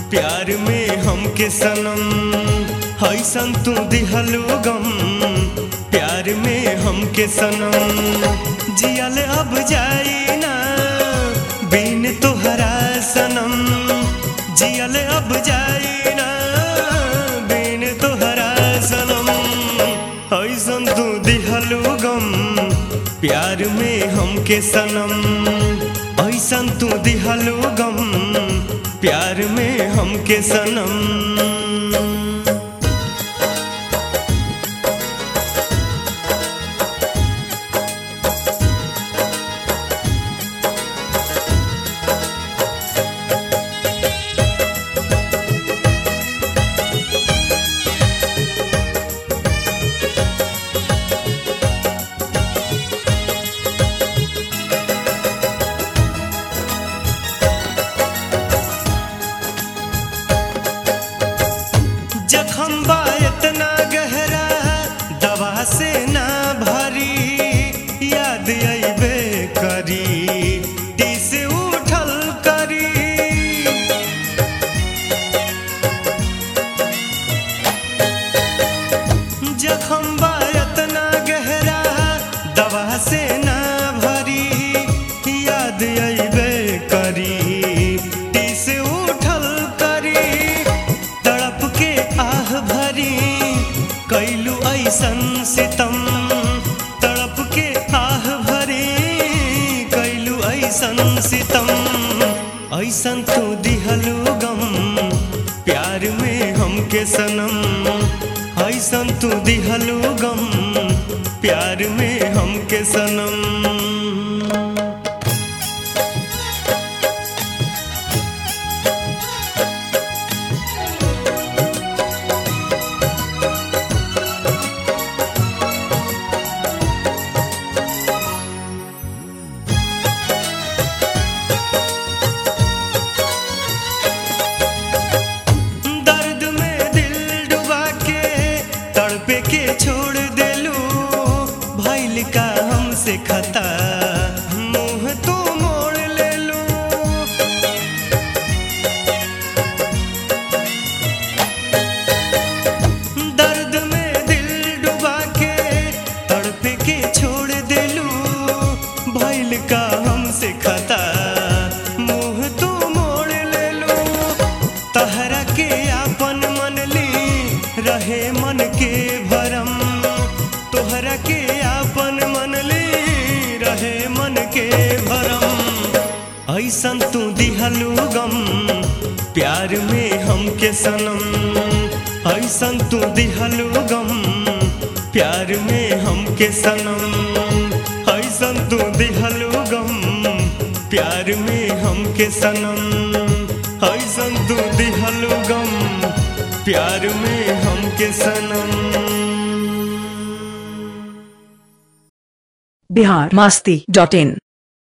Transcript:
प्यार में हमके सनम हैसन तू दिहलू गम प्यार में हमके सनम जियल अब जाई ना बिन तोहरा सनम जियल अब जाई ना बिन तोहरा सनम हैसन तू दिहलू गम प्यार में हमके सनम ऐसन तू दिहलू गम प्यार में हमके सनम जखम बा इतना गहरा दवा से ना भरी याद अबे करी दिस उठल करी जखम बा इतना गहरा दवा से ना भरी याद अबे करी दिस उठल करी तड़प के आह भरी कैलू ऐसन सितम तड़प के आह भरी कैलू ऐसन सितम ऐसन तू दिहलू गम प्यार में हमके सनम ऐसन तू दिहलू गम प्यार में हमके सनम दर्द में दिल डुबा के तड़पे के छोड़ देलू भैल का हमसे खता मुंह तू मोड़ लेलू दर्द में दिल डुबा के तड़पे के छोड़ देलू भैल का हमसे खता मुंह तू मोड़ लेलू तहरा के आपन मन ली रहे मन के भरम तोहरा के आपन मन ली रहे मन के भरम ऐसन तू दिहलू गम प्यार में हमके सनम ऐसन तू दिहलू गम प्यार में हमके सनम ऐसन तू दिहलू गम प्यार में हमके सनम ऐसन तू दिहलू गम प्यार में हमके सनम बिहार मास्ती डॉट इन